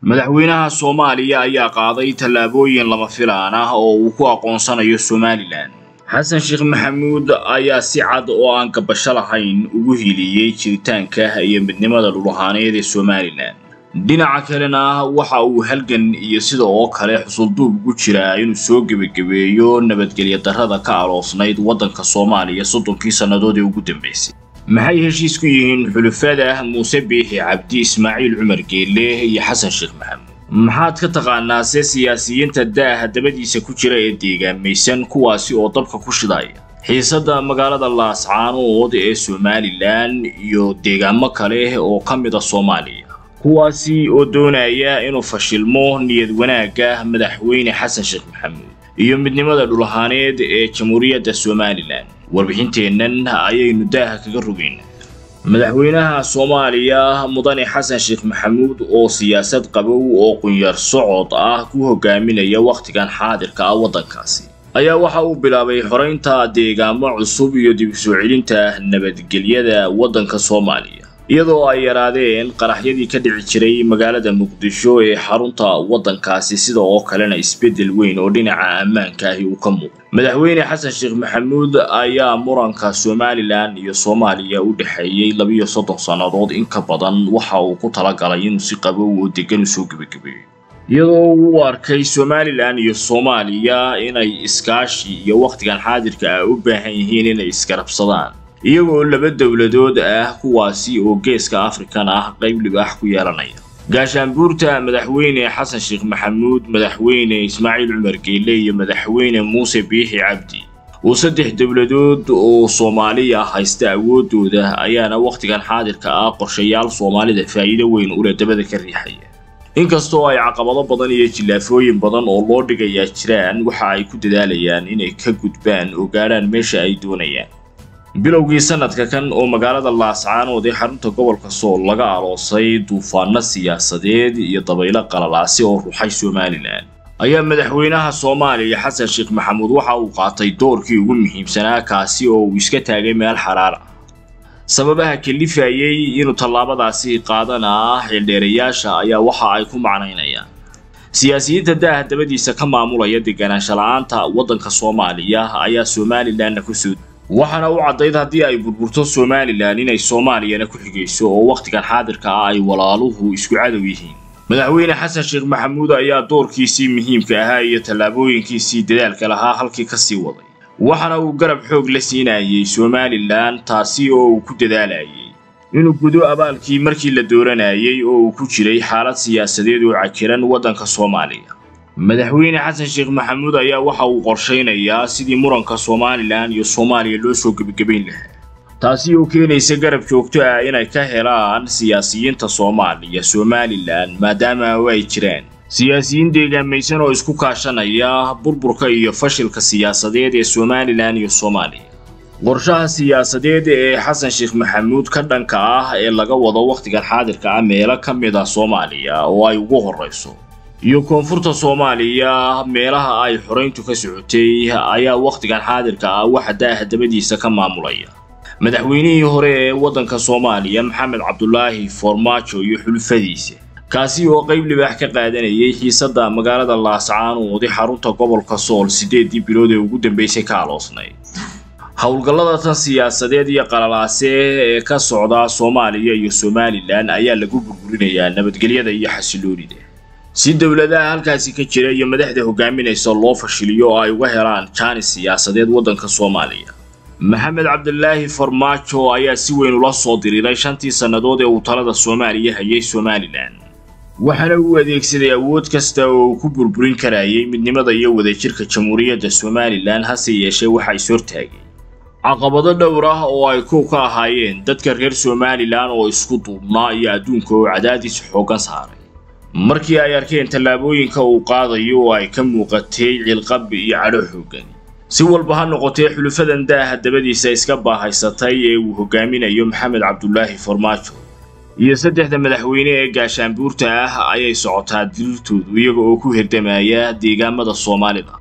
madaxweynaha soomaaliya ayaa qaaday tallaabooyin lama filaan ah oo uu ku aqoonsanayo somalilan xasan sheekh maxamuud ayaa si cad oo aan gabasho lahayn ugu hiliyey jiritaanka iyo midnimada dhulahaaneed ee somalilan dhinaca kalena waxa uu halgan iyo sida oo kale xusulduub ugu jiraa inuu soo gebagabeeyo nabadgelya darrada ka aloosnayd waddanka soomaaliya soddonkii sannadood ee ugu dambaysay maxay heshiis ku yihiin xulufada muuse biixi cabdi ismaaciil cumar geelle iyo xasan sheekh maxamuud maxaad ka taqaanaa se siyaasiyiinta daaha dabadiisa ku jira ee deegaamaysan kuwaasi oo dabka ku shidaya xiisadda magaalada laascaanood ee somalilan iyo deegaamo kale oo ka mid a soomaaliya kuwaasi oo doonaya inuu fashilmo niyad wanaagga madaxweyne xasan sheekh maxamuud iyo midnimada dhulahaaneed ee jamhuuriyadda somalilan warbixinteennan ayaynu daaha kaga rogaynaa madaxweynaha soomaaliya mudane xasan sheekh maxamuud oo siyaasad qabow oo qunyar socod ah ku hogaaminaya wakhtigan xaadirka ah waddankaasi ayaa waxa uu bilaabay xoraynta deegaamo cusub iyo dib u soo celinta nabadgelyada waddanka soomaaliya iyadoo ay yaraadeen qaraxyadii ka dhici jiray magaalada muqdisho ee xarunta waddankaasi sida oo kalena isbeddel weyn oo dhinaca ammaanka ahi uu ka muuqday madaxweyne xasan sheekh maxamuud ayaa muranka somalilan iyo soomaaliya u dhexeeyey labiyo soddon sannadood in ka badan waxa uu ku talagalay inuu si qabow oo degan u soo gebagabeeyo iyadoo uu arkay somalilan iyo soomaaliya inay iskaashi iyo wakhtigan xaadirka ah u baahan yihiin inay isgarabsadaan iyagoo laba dowladood ah kuwaasi oo geeska afrikan ah qayb libaax ku yeelanaya gaashaanbuurta madaxweyne xasan sheekh maxamuud madaxweyne ismaaciil cumar geelle iyo madaxweyne muuse biixi cabdi oo saddex dowladood oo soomaaliya haysta awooddooda ayaana wakhtigan xaadirka ah qorshayaal soomaalida faa'iido weyn ule dabada ka riixaya inkastoo ay caqabado badan iyo jillaafooyin badan oo loo dhigayaa jiraan waxa ay ku dadaalayaan inay ka gudbaan oo gaadhaan meesha ay doonayaan bilowgii sanadka kan oo magaalada laascaanood ee xarunta gobolka sool laga aloosay duufaano siyaasadeed iyo dabaylo qalalaasi oo ruxay somalilan ayaa madaxweynaha soomaaliya xasan sheekh maxamuud waxa uu qaatay doorkii ugu muhiimsanaa kaasi oo uu iska taagay meel xaraar ah sababaha kalifayey inuu tallaabadaasi qaadanaa xildheerayaasha ayaa waxa ay ku macnaynayaan siyaasiyiinta daaha dabadiisa ka maamulaya deganaansha la-aanta waddanka soomaaliya ayaa somalilanna kusoo waxaana u caddayd haddii ay burburto somalilan inay soomaaliyana ku xigayso oo wakhtigan xaadirka ah ay walaaluhu isku cadow yihiin madaxweyne xasan sheekh maxamuud ayaa doorkiisii muhiimka ahaa iyo tallaabooyinkiisii dadaalka lahaa halkii ka sii waday waxaana uu garab xoog la siinayay somalilan taasi oo uu ku dadaalayay inuu gudo abaalkii markii la dooranayay oo uu ku jiray xaalad siyaasadeed oo cakiran waddanka soomaaliya madaxweyne xasan sheekh maxamuud ayaa waxa uu qorshaynayaa sidii muranka somalilan iyo soomaaliya loo soo gebagabayn lahaa taasi oo keenaysa garab joogto ah inay ka helaan siyaasiyiinta soomaaliya somalilan maadaama ay jiraan siyaasiyiin deegaamaysan oo isku kaashanaya burburka iyo fashilka siyaasadeed ee somalilan iyo soomaaliya qorshaha siyaasadeed ee xasan sheekh maxamuud ka dhanka ah ee laga wado wakhtigan xaadirka ah meelo ka mid ah soomaaliya oo ay ugu horrayso iyo koonfurta soomaaliya meelaha ay xorayntu ka socotay ayaa wakhtigan xaadirka ah waxa daaha dabadiisa ka maamulaya madaxweynihii hore ee waddanka soomaaliya maxamed cabdulaahi foormaajo iyo xulufadiisa kaasi oo qayb libaax ka qaadanayay xiisadda magaalada laascaanood ee xarunta gobolka sool siddeedii bilood ee ugu dambaysay ka aloosnayd howlgallada tan siyaasadeed iyo qalalaase ee ka socda soomaaliya iyo somalilan ayaa lagu burburinayaa nabadgelyada iyo xasiloonida si dowladaha halkaasi ka jira iyo madaxda hogaaminaysa loo fashiliyo oo ay uga helaan jaanis siyaasadeed waddanka soomaaliya maxamed cabdilaahi farmaajo ayaa si weyn ula soo diriiray shantii sannadood ee uu talada soomaaliya hayay somalilan waxaana uu adeegsaday awood kasta oo uu ku burburin karayay midnimada iyo wadajirka jamhuuriyadda somalilan hase yeeshee waxa is hortaagay caqabado dhowr ah oo ay kow ka ahaayeen dadka reer somalilan oo isku duubnaa iyo adduunka oo cadaadis xooggan saaray markii ay arkeen tallaabooyinka uu qaadayo oo ay ka muuqatay cilqab iyo cadho xooggan si walba ha noqotee xulufadan daaha dabadiisa iska baahaysatay ee uu hogaaminayo maxamed cabdulaahi farmaajo iyo saddexda madaxweyne ee gaashaanbuurta ah ayay socotaa dirirtoodu iyaga oo ku herdamaya deegaamada soomaalida